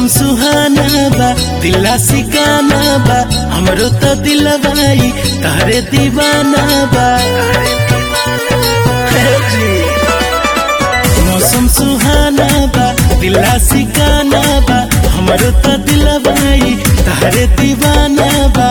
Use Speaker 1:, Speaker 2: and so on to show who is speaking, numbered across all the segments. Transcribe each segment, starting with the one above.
Speaker 1: सुहाना बा दिला सिकाना बा हमरो तो दिलवाई तारे दीवाना बा हे जी। मौसम सुहाना बा दिला सिकाना बा हमरो तो दिलवाई तारे दीवाना बा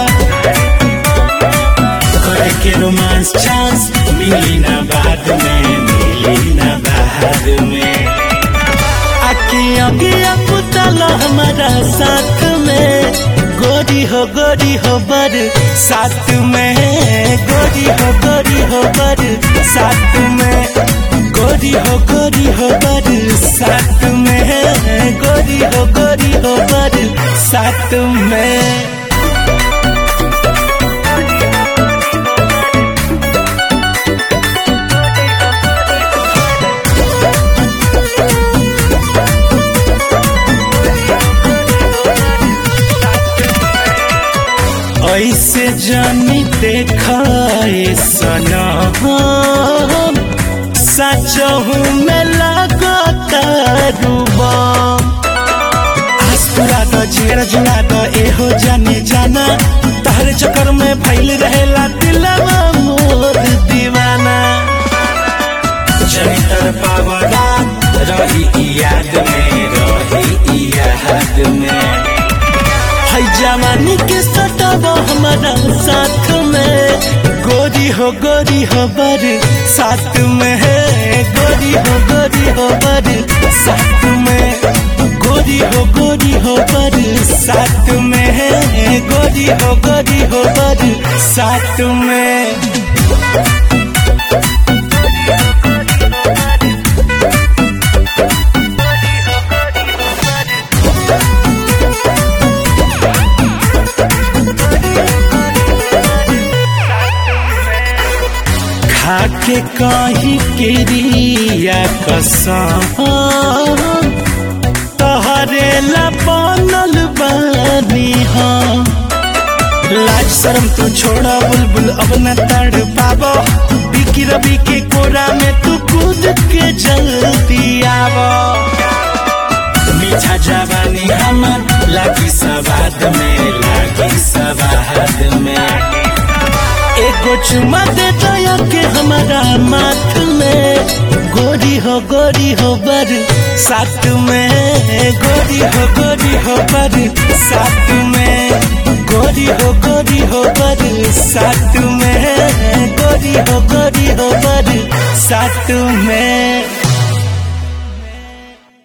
Speaker 1: करे के रोमांस चांस मिली ना बाद में मिली ना बाद में आके अगिया पुतल हमारा साथ में गोरी हो गोरी हो बर साथ में गोरी हो गोरी हो बर साथ में गोरी हो गोरी हो बर साथ में गोरी हो गोरी हो बर साथ में ऐसे जानी देखाए सनम सचहू में लगता रूबम आज पूरा तो छेड़ जुड़ा तो एहो जाने जाना तहरे चक्कर में फैल रहेला दिलवा मोर दीवाना जनितर पावला रही ई याद में रही ई याद में है जवानी के सटब हमारा साथ में गोरी हो गोरी हो बर साथ में है गोरी हो गोरी हो बर साथ में गोरी हो गोरी हो बर साथ में है गोरी हो गोरी हो बर साथ में खाके कहीं किरिया कसम तहरे ला बनल बानी हम लाज शर्म तू छोड़ा बुलबुल अब न तड़ पाबो बिकी रवि के कोरा में तू कूद के जल्दी आवो मीठा जवानी हमर लागी सवाद में लागी सवाद में एगो चुमा दे दया के हमारा माथ में गोरी हो गोरी हो बर साथ में गोरी हो गोरी हो बर साथ में गोरी हो गोरी हो बर साथ में गोरी हो गोरी हो बर साथ में